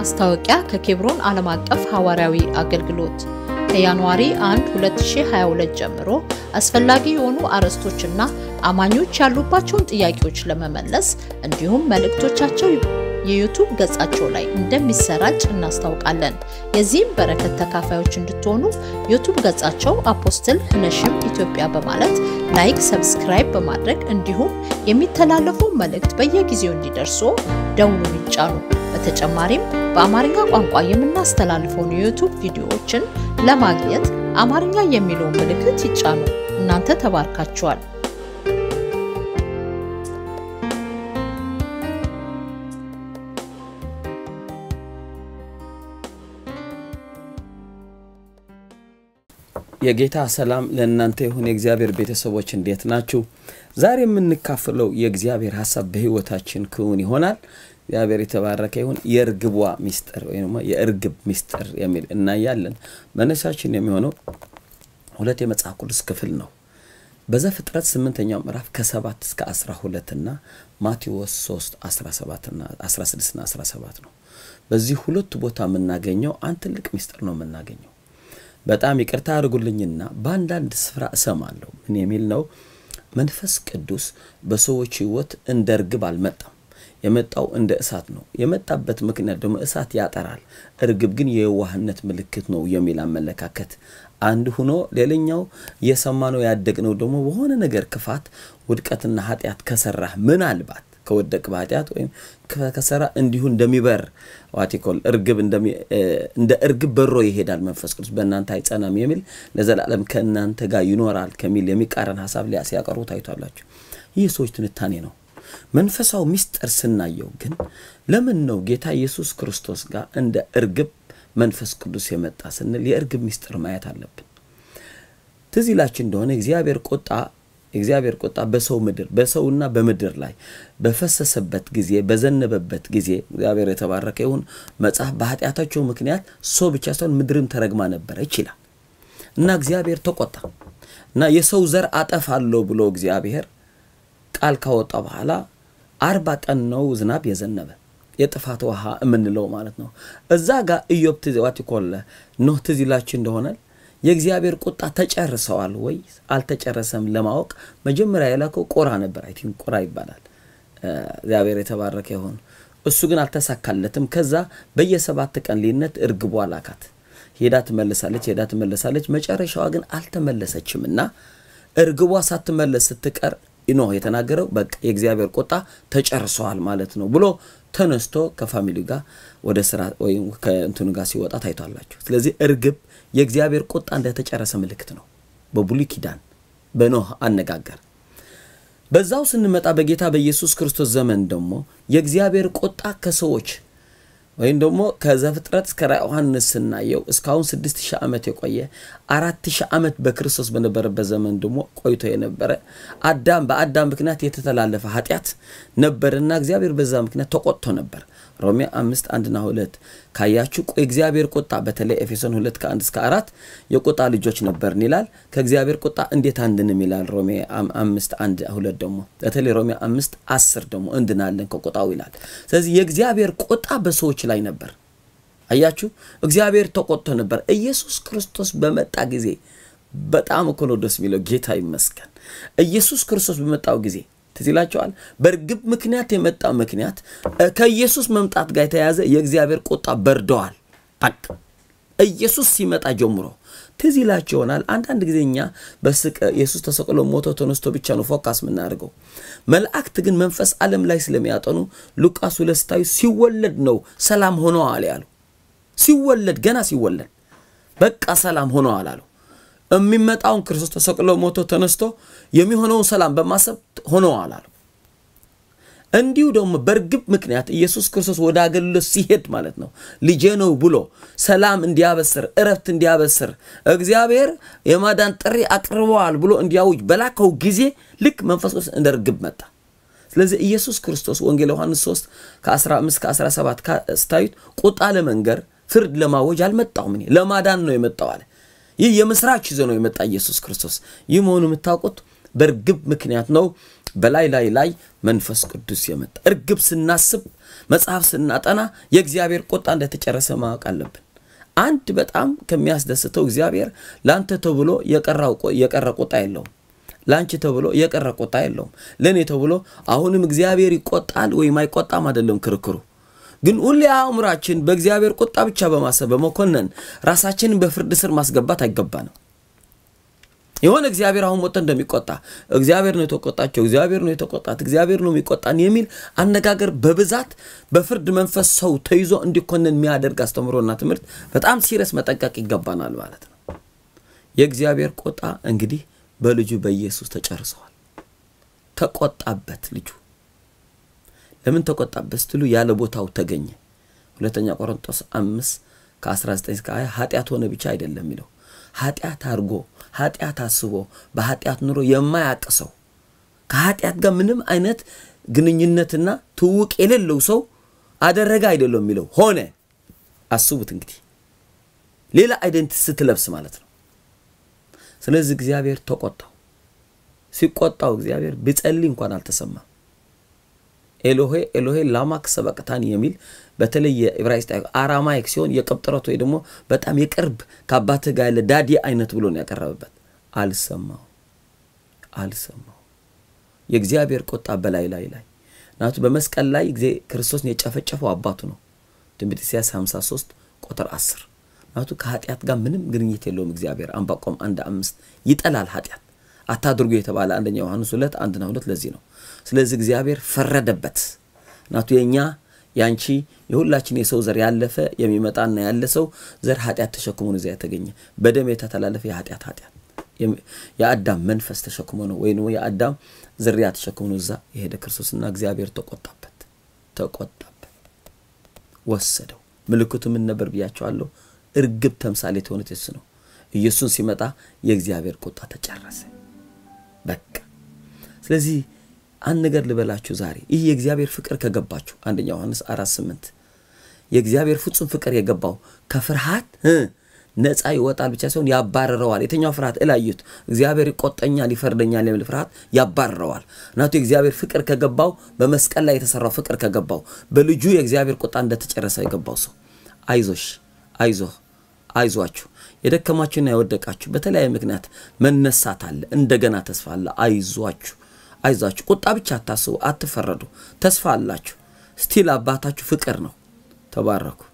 ማስታወቂያ ከኬብሮን ዓለም አቀፍ ሐዋርያዊ አገልግሎት ከጃንዋሪ 1 2022 ጀምሮ አስፈላጊ የሆኑ አርዕስቶችና አማኞች ያሉባቸውን ጥያቄዎች ለመመለስ እንዲሁም መልእክቶቻቸው የዩቱብ ገጻቸው ላይ እንደሚሰራጭ እናስታውቃለን። የዚህም በረከት ተካፋዮች እንድትሆኑ ዩቱብ ገጻቸው አፖስትል ህነሽም ኢትዮጵያ በማለት ላይክ፣ ሰብስክራይብ በማድረግ እንዲሁም የሚተላለፉ መልእክት በየጊዜው እንዲደርሱ ደውሉን ይጫኑ። በተጨማሪም በአማርኛ ቋንቋ የምናስተላልፈውን የዩቱብ ቪዲዮዎችን ለማግኘት አማርኛ የሚለውን ምልክት ይጫኑ። እናንተ ተባርካችኋል። የጌታ ሰላም ለእናንተ ይሁን። የእግዚአብሔር ቤተሰቦች እንዴት ናችሁ? ዛሬ የምንካፍለው የእግዚአብሔር ሀሳብ በህይወታችን ክውን ይሆናል። እግዚአብሔር የተባረከ ይሁን። የእርግቧ ሚስጥር ወይም የእርግብ ሚስጥር የሚል እናያለን። መነሻችን የሚሆነው ሁለት የመጽሐፍ ቅዱስ ክፍል ነው። በዘፍጥረት ስምንተኛው ምዕራፍ ከሰባት እስከ አስራ ሁለት እና ማቴዎስ ሶስት አስራ ሰባት እና አስራ ስድስት እና አስራ ሰባት ነው። በዚህ ሁለቱ ቦታ የምናገኘው አንድ ትልቅ ሚስጥር ነው የምናገኘው በጣም ይቅርታ አድርጉልኝና በአንዳንድ ስፍራ እሰማለሁ። ምን የሚል ነው? መንፈስ ቅዱስ በሰዎች ህይወት እንደ እርግብ አልመጣም። የመጣው እንደ እሳት ነው። የመጣበት ምክንያት ደግሞ እሳት ያጠራል፣ እርግብ ግን የዋህነት ምልክት ነው የሚል አመለካከት አንድ ሁኖ፣ ሌላኛው የሰማነው ያደግነው ደግሞ በሆነ ነገር ክፋት፣ ውድቀትና ኃጢአት ከሰራህ ምናልባት ከወደቅ በኃጢአት ወይም ከሰራ እንዲሁ እንደሚበር ዋቲኮል እርግብ እንደ እርግብ በሮ ይሄዳል መንፈስ ቅዱስ በእናንተ አይጸናም የሚል ለዘላለም ከእናንተ ጋር ይኖራል ከሚል የሚቃረን ሀሳብ ሲያቀርቡ ታይቷላችሁ። ይህ ሰዎች ትንታኔ ነው። መንፈሳዊ ሚስጥር ስናየው ግን ለምን ነው ጌታ ኢየሱስ ክርስቶስ ጋር እንደ እርግብ መንፈስ ቅዱስ የመጣ ስንል የእርግብ ሚስጥር ማየት አለብን። ትዝ ይላችሁ እንደሆነ እግዚአብሔር ቁጣ የእግዚአብሔር ቁጣ በሰው ምድር በሰውና በምድር ላይ በፈሰሰበት ጊዜ በዘነበበት ጊዜ እግዚአብሔር የተባረከ ይሁን። መጽሐፍ በኃጢአታቸው ምክንያት ሰው ብቻ ሳይሆን ምድርም ተረግማ ነበረ ይችላል እና እግዚአብሔር ተቆጣ እና የሰው ዘር አጠፋለሁ ብሎ እግዚአብሔር ቃል ካወጣ በኋላ አርባ ቀን ነው ዝናብ የዘነበ የጥፋት ውሃ የምንለው ማለት ነው። እዛ ጋር ኢዮብ ትዝ ዋቲኮለ ኖህ ትዝ ይላችሁ እንደሆነ የእግዚአብሔር ቁጣ ተጨርሰዋል ወይ አልተጨረሰም ለማወቅ መጀመሪያ የላከው ቆራ ነበር። አይ ቲንክ ቆራ ይባላል። እግዚአብሔር የተባረከ ይሁን። እሱ ግን አልተሳካለትም። ከዛ በየሰባት ቀን ልዩነት እርግቧ ላካት። ሄዳ ትመለሳለች፣ ሄዳ ትመለሳለች። መጨረሻዋ ግን አልተመለሰችም እና እርግቧ ሳትመለስ ስትቀር ኖህ የተናገረው በቃ የእግዚአብሔር ቁጣ ተጨርሰዋል ማለት ነው ብሎ ተነስቶ ከፋሚሊ ጋር ወደ ስራ ወይም ከእንትኑ ጋር ሲወጣ ታይቷላችሁ። ስለዚህ እርግብ የእግዚአብሔር ቁጣ እንደተጨረሰ ምልክት ነው በብሉይ ኪዳን በኖህ አነጋገር። በዛው ስንመጣ በጌታ በኢየሱስ ክርስቶስ ዘመን ደግሞ የእግዚአብሔር ቁጣ ከሰዎች ወይም ደግሞ ከዘፍጥረት እስከ ራዕየ ዮሐንስ ስናየው እስካሁን ስድስት ሺህ ዓመት የቆየ አራት ሺህ ዓመት በክርስቶስ በነበረበት ዘመን ደግሞ ቆይቶ የነበረ አዳም በአዳም ምክንያት የተተላለፈ ኃጢአት ነበርና እግዚአብሔር በዛ ምክንያት ተቆጥቶ ነበር። ሮሜ አምስት አንድና ሁለት ካያችሁ የእግዚአብሔር ቁጣ በተለይ ኤፌሶን ሁለት ከአንድ እስከ አራት የቁጣ ልጆች ነበርን ይላል። ከእግዚአብሔር ቁጣ እንዴት አንድንም ይላል። ሮሜ አምስት አንድ ሁለት ደግሞ በተለይ ሮሜ አምስት አስር ደግሞ እንድናለን ከቁጣው ይላል። ስለዚህ የእግዚአብሔር ቁጣ በሰዎች ላይ ነበር። አያችሁ እግዚአብሔር ተቆጥቶ ነበር። ኢየሱስ ክርስቶስ በመጣ ጊዜ በጣም እኮ ነው ደስ የሚለው። ጌታ ይመስገን። ኢየሱስ ክርስቶስ በመጣው ጊዜ ትዝ ይላቸዋል። በእርግብ ምክንያት የመጣው ምክንያት ከኢየሱስ መምጣት ጋር የተያያዘ የእግዚአብሔር ቁጣ በርደዋል። በቃ ኢየሱስ ሲመጣ ጀምሮ ትዝ ይላቸው ይሆናል። አንዳንድ ጊዜ እኛ በስቀ ኢየሱስ ተሰቅሎ ሞቶ ተነስቶ ብቻ ነው ፎካስ የምናደርገው። መላእክት ግን መንፈስ ዓለም ላይ ስለሚያጠኑ ሉቃስ ሁለት ስታዩ ሲወለድ ነው ሰላም ሆነዋል ያሉ። ሲወለድ ገና ሲወለድ በቃ ሰላም ሆነዋል አሉ። የሚመጣውን ክርስቶስ ተሰቅሎ ሞቶ ተነስቶ የሚሆነውን ሰላም በማሰብ ሆነዋል አሉ። እንዲሁ ደግሞ በእርግብ ምክንያት ኢየሱስ ክርስቶስ ወደ አገልግሎት ሲሄድ ማለት ነው ልጄ ነው ብሎ ሰላም እንዲያበስር እረፍት እንዲያበስር እግዚአብሔር የማዳን ጥሪ አቅርበዋል ብሎ እንዲያውጅ በላከው ጊዜ ልክ መንፈስ ቅዱስ እንደ እርግብ መጣ። ስለዚህ ኢየሱስ ክርስቶስ ወንጌል ዮሐንስ 3 ከ15 ከ17 ስታዩት ቁጣ ለመንገር ፍርድ ለማወጅ አልመጣውም፣ እኔ ለማዳን ነው የመጣው አለ። ይህ የምስራች ይዞ ነው የመጣ ኢየሱስ ክርስቶስ። ይህ መሆኑ የምታውቁት በእርግብ ምክንያት ነው። በላይ ላይ ላይ መንፈስ ቅዱስ የመጣ እርግብ ስናስብ መጽሐፍ ስናጠና የእግዚአብሔር ቁጣ እንደተጨረሰ ማወቅ አለብን። አንድ በጣም ከሚያስደስተው እግዚአብሔር ለአንተ ተብሎ የቀረ ቁጣ የለውም። ለአንቺ ተብሎ የቀረ ቁጣ የለውም። ለእኔ ተብሎ አሁንም እግዚአብሔር ይቆጣል ወይም አይቆጣም አይደለም ክርክሩ። ግን ሁሌ አእምሯችን በእግዚአብሔር ቁጣ ብቻ በማሰብ በመኮነን ራሳችንን በፍርድ ስር ማስገባት አይገባንም። የሆነ እግዚአብሔር አሁን ሞተ እንደሚቆጣ እግዚአብሔር ነው የተቆጣቸው፣ እግዚአብሔር ነው የተቆጣት፣ እግዚአብሔር ነው የሚቆጣን የሚል አነጋገር በብዛት በፍርድ መንፈስ ሰው ተይዞ እንዲኮነን የሚያደርግ አስተምሮና ትምህርት በጣም ሲረስ መጠንቀቅ ይገባናል ማለት ነው። የእግዚአብሔር ቁጣ እንግዲህ በልጁ በኢየሱስ ተጨርሰዋል። ተቆጣበት ልጁ ለምን ተቆጣበት ስትሉ ያለ ቦታው ተገኘ። ሁለተኛ ቆሮንቶስ አምስት ከ19 እስከ 20 ኃጢአት ሆነ ብቻ አይደለም የሚለው ኃጢአት አድርጎ ኃጢአት አስቦ በኃጢአት ኑሮ የማያቅ ሰው ከኃጢአት ጋር ምንም አይነት ግንኙነትና ትውውቅ የሌለው ሰው አደረገ አይደለም የሚለው ሆነ። አስቡት እንግዲህ ሌላ አይደንቲቲ ስትለብስ ማለት ነው። ስለዚህ እግዚአብሔር ተቆጣው። ሲቆጣው እግዚአብሔር ቢጸልይ እንኳን አልተሰማም። ኤሎሄ ኤሎሄ ላማክ ሰበቅታን የሚል በተለይ የዕብራይስጥ አራማይክ ሲሆን የቅብጥረት ወይ ደግሞ በጣም የቅርብ ከአባትህ ጋር ያለ ዳዲ አይነት ብሎ ነው ያቀረበበት። አልሰማው አልሰማው። የእግዚአብሔር ቁጣ በላይ ላይ ላይ ናቱ በመስቀል ላይ ጊዜ ክርስቶስን የጨፈጨፈው አባቱ ነው። ትንቢተ ኢሳይያስ 53 ቁጥር 10 ናቱ ከኃጢአት ጋር ምንም ግንኙነት የለውም። እግዚአብሔር አንባቆም አንድ አምስት ይጠላል ኃጢአት አታድርጉ የተባለ አንደኛ ዮሐንስ ሁለት አንድና ሁለት ለዚህ ነው። ስለዚህ እግዚአብሔር ፈረደበት። ናቱ የእኛ ያንቺ የሁላችን የሰው ዘር ያለፈ የሚመጣና ያለ ሰው ዘር ኃጢአት ተሸክሞ ነው እዚያ የተገኘ በደም የተተላለፈ የኃጢአት ኃጢአት የአዳም መንፈስ ተሸክሞ ነው ወይ የአዳም ዝርያ ተሸክሞ ነው እዛ የሄደ ክርስቶስና እግዚአብሔር ተቆጣበት፣ ተቆጣበት፣ ወሰደው። ምልክቱ ምን ነበር ብያቸዋለሁ። እርግብ ተምሳሌት የሆነት የሱ ነው። ኢየሱስ ሲመጣ የእግዚአብሔር ቁጣ ተጨረሰ። በቃ ስለዚህ አንድ ነገር ልበላችሁ ዛሬ ይህ የእግዚአብሔር ፍቅር ከገባችሁ አንደኛ ዮሐንስ አራት ስምንት የእግዚአብሔር ፍጹም ፍቅር የገባው ከፍርሃት ነፃ ይወጣል ብቻ ሲሆን ያባርረዋል። የተኛው ፍርሃት እላዩት እግዚአብሔር ይቆጠኛል፣ ይፈርደኛል የሚል ፍርሃት ያባርረዋል። እናቱ የእግዚአብሔር ፍቅር ከገባው በመስቀል ላይ የተሰራው ፍቅር ከገባው በልጁ የእግዚአብሔር ቁጣ እንደተጨረሰ የገባው ሰው አይዞሽ፣ አይዞህ፣ አይዟችሁ የደከማችሁና የወደቃችሁ በተለያየ ምክንያት መነሳት አለ። እንደገና ተስፋ አለ። አይዟችሁ አይዟችሁ። ቁጣ ብቻ አታስቡ፣ አትፈረዱ። ተስፋ አላችሁ። ስቲል አባታችሁ ፍቅር ነው። ተባረኩ።